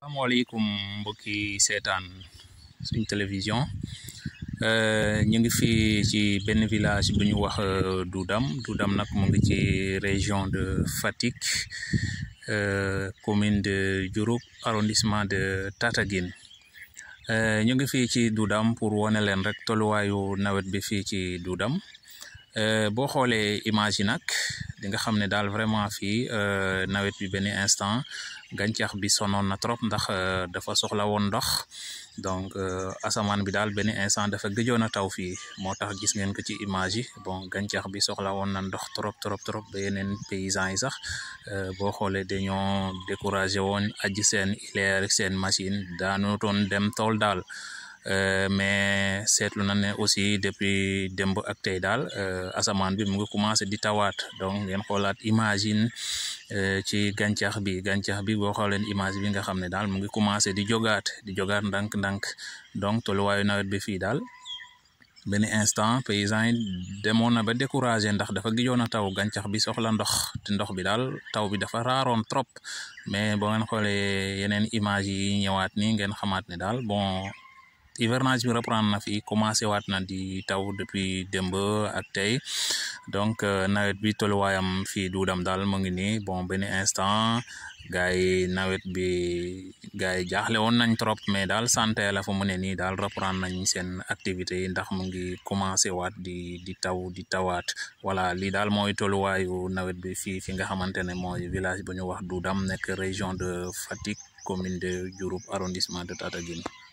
asalaamaaleykum mbokki seetaan suñ télévision ñu ngi fii ci benn village bu ñu wax Doudam Doudam nag mu ngi ci région de Fatick commune de Diouroup arrondissement de Tataguine ñu ngi fii ci Doudam pour wane leen rek tolluwaayu nawet bi fii ci Doudam boo xoolee image yi nag di nga xam ne daal vraiment fii nawet bi benn instant gàncax bi sonoon na trop ndax dafa soxla woon ndox donc asamaan bi daal benn instant dafa gëjoon a taw fii moo tax gis ngeen ko ci image yi bon gàncax bi soxla woon na ndox trop trop trop ba yeneen paysans yi sax boo xoolee dañoo découragé woon aji seen ileer seen machine daanu toon dem tool daal mais seetlu na ne aussi depuis démb ak tey daal asamaan bi mu ngi commencé di tawaat donc ngeen xoolaat imagine ci gàncax bi gàncax bi boo xooleen image bi nga xam ne daal mu ngi commencé di jogaat di jogaat ndànk-ndànk donc tolluwaayu nawet bi fii daal benn instant paysans yi demoon na ba découragé ndax dafa gijoon a taw gàncax bi soxla ndox te ndox bi daal taw bi dafa raaroon trop mais boo ngeen xoolee yeneen image yi ñëwaat ni ngeen xamaat ne daal bon hivernage bi reprendre na fi commencé waat na di taw depuis démb ak tey donc nawet bi tolluwaayam fii Doudam daal mu ngi nii bon benn instant gars yi nawet bi gars yi jaaxle woon nañ trop mais daal santé la fa mu ne nii daal reprendre nañ seen activités yi ndax mu ngi commencé waat di di taw di tawaat voilà lii daal mooy tolluwaayu nawet bi fii fi nga xamante ne mooy village bu ñu wax Doudam nekk région de Fatick commune de Diouroup arrondissement de Tataguine